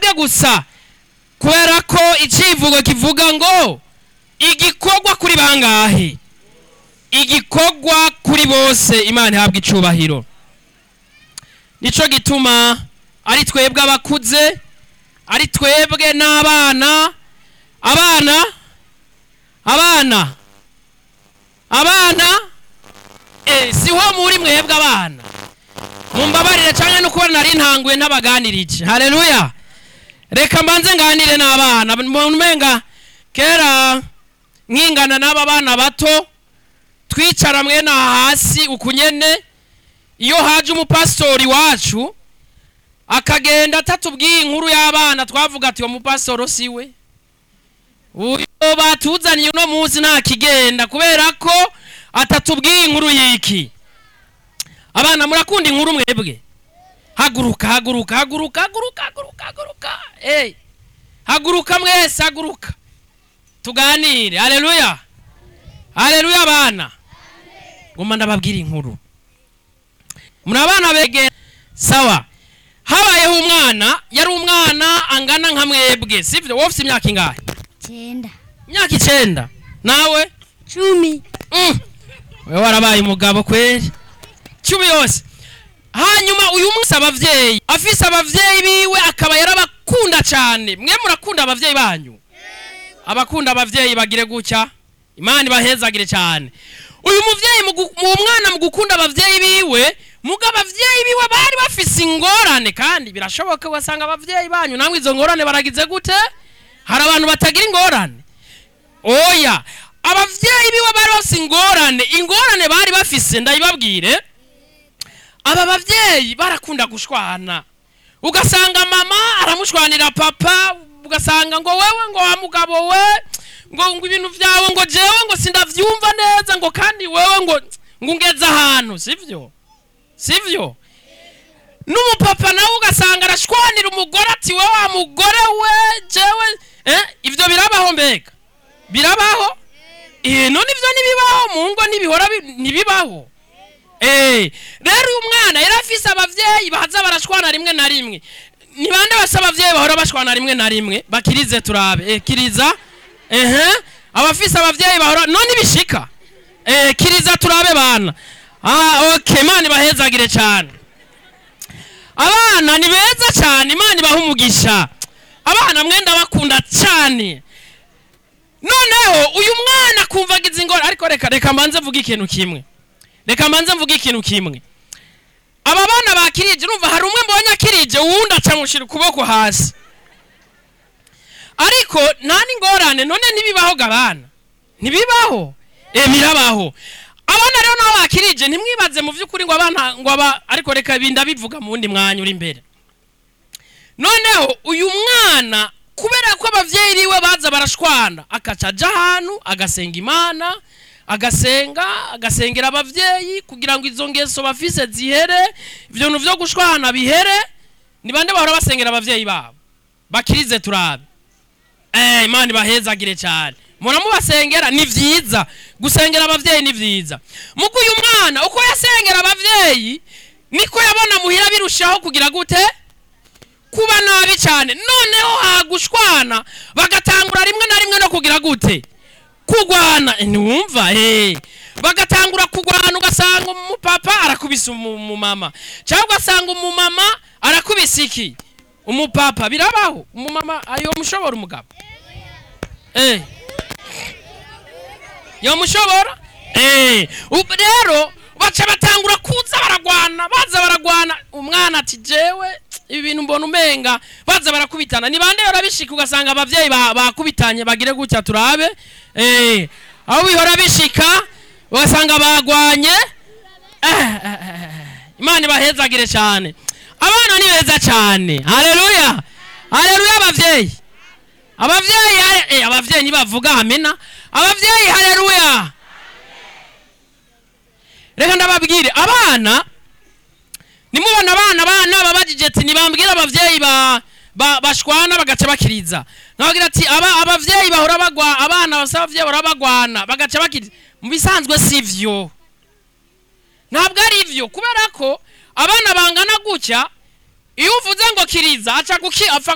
mwebwe gusa kubera ko icivugo kivuga ngo igikorwa kuri bangahe igikorwa kuri bose imana ihabwa icubahiro nico gituma ari twebwe abakuze ari twebwe n'abana abana abana abana eh, siho muri mwebwe abana mumbabarire cyangwa no kubona nari ntanguye ntabaganirije haleluya reka mbanze nganire n'abana umenga kera nkingana n'aba bana bato twicara mwene aha hasi ukunyene iyo haje umupasitori wacu akagenda atatubwiye inkuru y'abana twavuga ati uwo mupasitoro si we uyu batuzaniye uno munsi nta kigenda kubera ko atatubwiye inkuru y'iki abana murakunda inkuru mwebwe haguruka haguruka haguruka haguruka haguruka haguruka hey. haguruka mwese haguruka tuganire haleluya haleluya abana ngoma ndababwira inkuru muri abana bege sawa habayeho umwana yari umwana angana nka mwebwe sivyo wowe ufite imyaka ingahe Cyenda. imyaka icenda nawe Cumi. Mm. wewe warabaye umugabo kweli cumi yose hanyuma uyu munsi abavyeyi afise abavyeyi biwe akaba yarabakunda cyane mwe murakunda abavyeyi banyu abakunda abavyeyi bagire gutya imana ibahezagire cyane uyu muvyeyi mu gu- mu mwana mu gukunda abavyeyi biwe muga abavyeyi biwe bari bafise ingorane kandi birashoboka ugasanga abavyeyi banyu namwe izo ngorane baragize gute hari abantu batagira ingorane oya abavyeyi biwe bari bafise ingorane ingorane bari bafise ndayibabwire aba bavyeyi barakunda gushwana ugasanga mama aramushwanira papa ugasanga ngo wewe ngo wa mugabo we ngo ngo ibintu vyawe ngo jewe ngo sindavyumva neza ngo kandi wewe ngo ngo ungeze ahantu sivyo sivyo n'umupapa nawe ugasanga arashwanira umugore ati we wa mugore we jewe eh, ivyo birabaho mbega birabaho eh, none ivyo nibibaho mu ngo ntibihora bi- ntibibaho Eh, rero uyu mwana yari afise abavyeyi baza barashwana rimwe na rimwe ni bande basa abavyeyi bahora bashwana rimwe na rimwe bakirize turabe eh, kiriza ehe abafise abavyeyi bahora none bishika eh, kiriza turabe bana ah okay imana ibahezagire cyane abana ni beza cyane imana ibaha umugisha abana mwenda bakunda cyane noneho uyu mwana kumva agize ingorane ariko reka reka mbanze mvuge ikintu kimwe reka mbanze mvuge ikintu kimwe aba bana bakirije urumva hari umwe mbonye akirije uwundi acamushira ukuboko hasi ariko nta n'ingorane none ntibibaho gabana ntibibaho e birabaho abana rero nabo bakirije ntimwibaze mu by'ukuri ngo abana ngo aba ariko reka ibi ndabivuga mu wundi mwanya uri imbere noneho uyu mwana kubera ko abavyeyi biwe baza barashwana akaca aja ahantu agasenga imana agasenga agasengera abavyeyi kugira ngo izo ngeso bafise zihere ivyo bintu vyo gushwana bihere ni bande bahora basengera abavyeyi babo bakirize turabe eh imana ibahezagire cyane muramubasengera ni vyiza gusengera abavyeyi ni vyiza muko uyu mwana uko yasengera abavyeyi niko yabona muhira birushaho kugira gute kuba nabi cyane noneho hagushwana bagatangura rimwe na rimwe no kugira gute kugwana Eh, ntiwumva eh bagatangura kugwana ugasanga umupapa arakubise umu- umumama cyangwa ugasanga umumama arakubise iki umupapa birabaho umumama ayo mushobora umugabo eh yo mushobora eh ubu rero baca batangura kuza baragwana baza baragwana umwana ati jewe ibi bintu mbona umenga baza barakubitana ni bande yora bishika ugasanga abavyeyi ba- bakubitanye bagire gutya turabe eh aho bihora bishika ugasanga bagwanye eh, eh, eh, eh. imana ibahezagire cyane abana ni beza cyane haleluya haleluya abavyeyi abavyeyi hale- eh, abavyeyi nibavuga amena abavyeyi haleluya reka ndababwire abana nimubona abana abana babajije ati nibambwira abavyeyi ba ba- bashwana bagaca bakiriza nkababwira ati aba abavyeyi bahora bagwa abana basa abavyeyi bahora bagwana bagaca bakiriza mu bisanzwe sivyo ntabwo ari ivyo kubera ko abana bangana gutya iyo uvuze ngo kiriza aca guki apfa